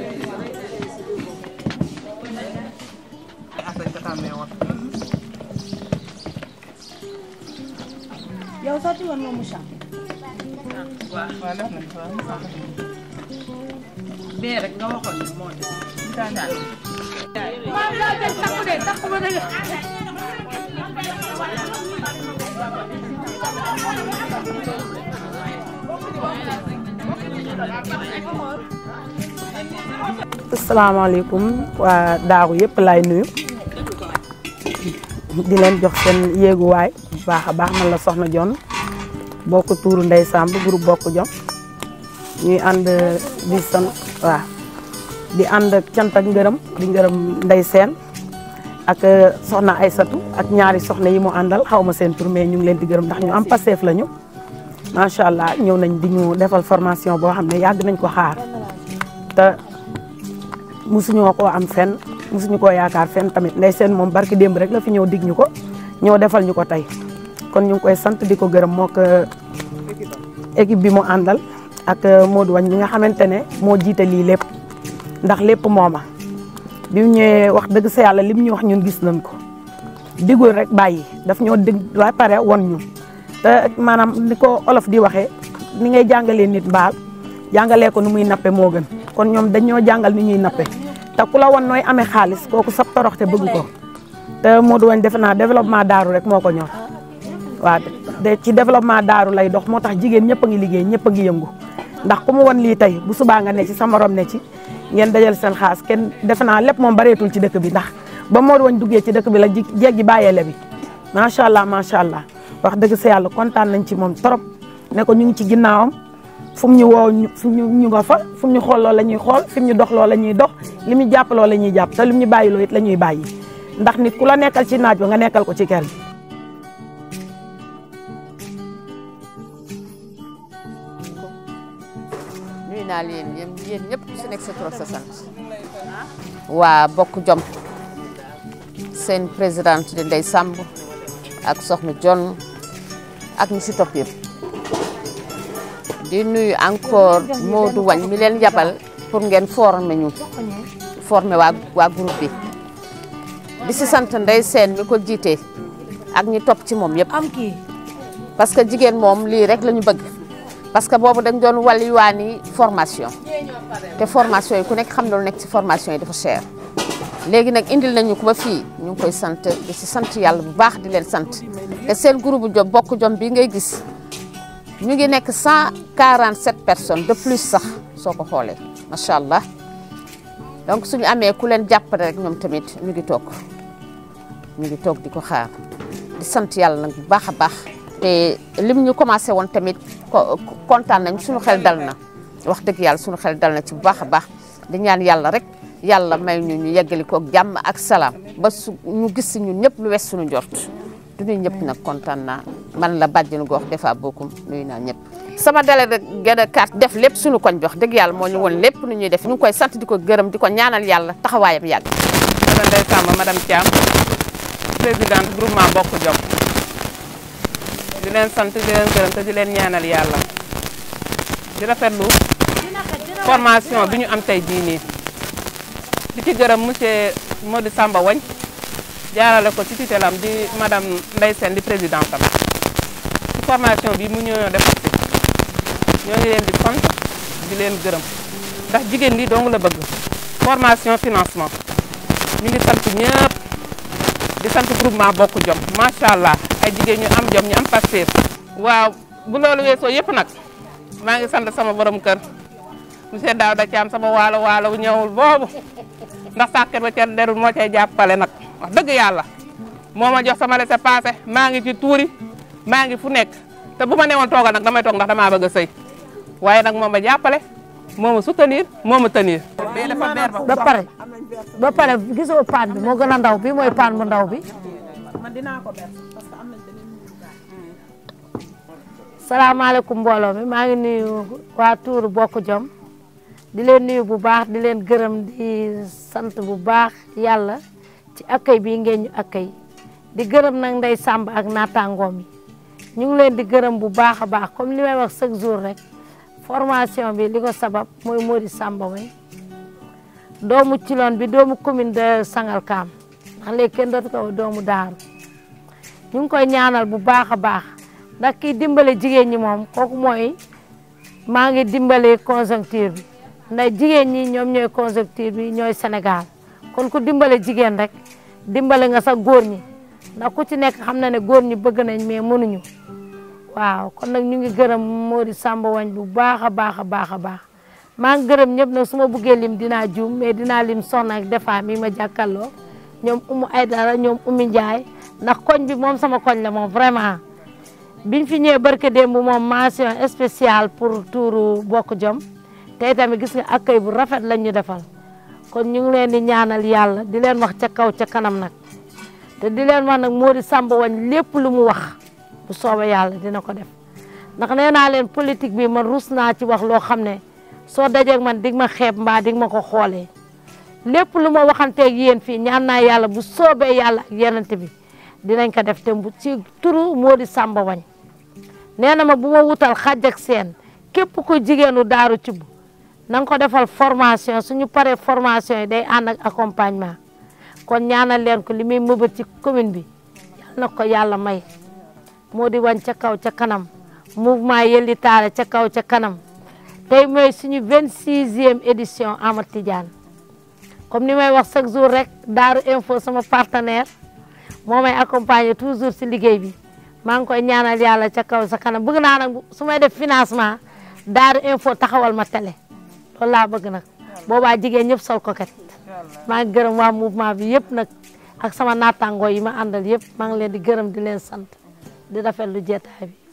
yow sotti woon nga Moussa. waaw def nañ ko waaw. bee rek nga waxoon ni moo des. asalaamaaleykum waa daaw yëpp laay nuyu di leen jox seen yéeguwaay bu baax a baax man la Soxna Jon bokk tuuru Ndey Samb groupe bokk jom ñuy ànd di sant waaw di ànd ak cant ak ngërëm di ngërëm Ndey Seen ak soxna Aysatu ak ñaari soxna yi mu àndal xaw ma seen tur mais ñu ngi leen di gërëm ndax ñu am Pastef lañu macha allah ñëw nañ di ñu defal formation boo xam ne yàgg nañ ko xaar te musuñoo koo am fenn musuñu koo yaakaar fenn tamit ndey seen moom barki démb rek la fi ñëw dig ñu ko ñëw defal ñu ko tey kon ñu ngi koy sant di ko gërëm moo ko équipe bi mu àndal ak Modou Wañ bi nga xamante ne moo jiite lii lépp ndax lépp mooma bi mu ñëwee wax dëgg sa yàlla lim ñu wax ñun gis nañ ko digul rek bàyyi daf ñoo dig ba pare won ñu te maanaam ni ko olof di waxee ni ngay jàngalee nit mbaal jàngalee ko nu muy nappe moo gën kon ñoom dañoo jàngal ni ñuy nappe te ku la won nooy amee xaalis kooku sab toroxte bëgg ko te Modou Wañ defe naa développement daaru rek moo ko ñor waaw de ci développement daaru lay dox moo tax jigéen ñëpp a ngi liggéey ñëpp a ngi yëngu ndax ku mu won lii tey bu subaa nga ne ci sa morom ne ci ngeen dajal seen xaas kenn defe naa lépp moom bareetul ci dëkk bi ndax ba Modou Wañ duggee ci dëkk bi la ji jeeg ji bàyyeele bi macha allah macha allah wax dëgg sa yàlla kontaan nañ ci moom trop ne ko ñu ngi ci ginnaawam fu mu ñu woo ñu fu ñu ñu nga fa fu mu ñu xool loolu la ñuy xool fi mu ñu dox loolu la ñuy dox li mu jàpp loolu la ñuy jàpp te li mu ñu bàyyi loo it la ñuy bàyyi ndax nit ku la nekkal ci naaj ba nga nekkal ko ci kër gi. nuyu naa leen yéen yéen ñëpp ku si nekk sa tur ak sa sant waa bokk jom seen présidente di Ndeye Samb ak Soxna Jon ak ñi si topp yëpp di nuyu encore Modou Wañ mi leen yabal pour ngeen former ñu former waa waa groupe bi di si sant Ndeye Sène mi ko jiite ak ñi topp ci moom yëpp am kii. parce que jigéen moom lii rek la ñu bëgg parce que boobu dañ doon wàlliwaani formation te formation yi ku nekk xam na lu nekk ci formation yi dafa cher léegi nag indil nañu ko ba fii ñu ngi koy sant di si sant yàlla bu baax di leen sant te seen groupe jom bokk jom bi ngay gis ñu ngi nekk 147 personnes de plus sax soo ko xoolee macha allah donc suñu amee ku leen jàppale rek ñoom tamit ñu ngi toog ñu ngi toog di ko xaar di sant yàlla nag bu baax a baax te lim ñu commencé woon tamit kontaan nañ suñu xel dal na wax dëgg yàlla suñu xel dal na ci bu baax a baax di ñaan yàlla rek yàlla may ñu ñu yeggali ko ak jàmm ak salaam ba su ñu gis si ñun ñëpp lu wes suñu njort du ñuy ñëpp nag kontaan naa man la bàjjenu gox defa bokkum nuyu naa ñëpp. sama délégué de carte def lépp suñu koñ jox dëgg yàlla moo ñu woon lépp nu ñuy def ñu ngi koy sant di ko gërëm di ko ñaanal yàlla taxawaayam yàgg. madame Ndeye Samb madame Thiam présidente groupement bokk jom di leen sant di leen gërëm te di leen ñaanal yàlla di rafetlu formation bi ñu am tey jii nii di ci gërëm monsieur Modou Samba Wañ jaarale ko ci tutelam di madame Ndeye Sène di présidente am ci formation bi mu ñëw def ñoo ngi leen di sant di leen gërëm ndax jigéen li dong la bëgg formation financement ñu ngi sant ñëpp di sant groupement bokk jom macha allah ay jigéen ñu am jom ñu am Pastef waaw bu loolu weesoo yëpp nag maa ngi sant sama borom kër monsieur Daouda Thiam sama waalo waalo ñëwul boobu ndax sàkket ba ca derul moo cay jàppale nag wax dëgg yàlla moo ma jox sama laissez-passer maa ngi ci tuuri maa ngi fu nekk te bu ma newoon toogal nag damay toog ndax damaa bëgg a sëy waaye nag moo ma jàppale moo ma soutenir moo ma tenir. ba pare ba pare gisoo paan bi moo gën a ndaw bi mooy paan bu ndaw bi. salaamaaleykum mbooloo mi maa ngi nuyu waa Tuuru Bokk Jom di leen nuyu bu baax di leen gërëm di sant bu baax yàlla ci accueil bii ngeen ñu accueil di gërëm nag Ndey Samb ak naataangoom yi ñu ngi leen di gërëm bu baax a baax comme li may wax chaque jour rek formation bi li ko sabab mooy Modou Samba Wañ doomu Thilogne bi doomu commune de Sangalkam ndax léegi kenn dootu ko doomu Daaru ñu ngi koy ñaanal bu baax a baax ndax kii dimbale jigéen ñi moom kooku mooy maa ngi dimbale conjoncture bi ndax jigéen ñi ñoom ñooy conjoncture bi ñooy Sénégal kon ku dimbale jigéen rek dimbale nga sax góor ñi ndax ku ci nekk xam na ne góor ñi bëgg nañ mais mënuñu waaw kon nag ñu ngi gërëm Mody Samba Wagne bu baax a baax a baax a baax maa ngi gërëm ñëpp nag su ma buggee lim dinaa juum mais dinaa lim soxna ak defa mi ma jàkkaarloo ñoom Umu Aydara ñoom Umi Ndiaye ndax koñ bi moom sama koñ la moom vraiment biñ fi ñëwee barke démb moom mention spéciale pour tuuru bokk jom tey tamit gis nga accueil bu rafet lañ ñu defal kon ñu ngi leen di ñaanal yàlla di leen wax ca kaw ca kanam nag te di leen wax nag Mody Samba Wagne lépp lu mu wax bu soobee yàlla dina ko def ndax nee naa leen politique bi man rus naa ci wax loo xam ne soo dajeeg man dig ma xeeb mbaa dig ma ko xoolee lépp lu ma waxanteeg yéen fii ñaan naa yàlla bu soobee yàlla ak yenante bi dinañ ko def te bu ci turu Mody Samba Wagne nee na ma bu ma wutal xàjj ak seen képp ku jigéenu daaru ci bu na nga ko defal formation suñu paree formation yi day ànd ak accompagnement kon ñaanal leen ko li muy mëbët ci commune bi yal na ko yàlla may Mody Wagne ca kaw ca kanam mouvement Yelli Taale ca kaw ca kanam tey mooy suñu vingt sixième édition Amad Tidiane comme ni may wax chaque jour rek Daaru Info sama partenaire moo may accompagner toujours si liggéey bi maa ngi koy ñaanal yàlla ca kaw sa kanam bëgg naa nag su may def financement Daaru Info taxawal ma télé loolu laa bëgg nag boobaa jigéen ñëpp sol ko kat maa ngi gërëm waa mouvement bi yëpp nag ak sama naataangoo yi ma àndal yëpp maa ngi leen di gërëm di leen sant di rafetlu jeetaay bi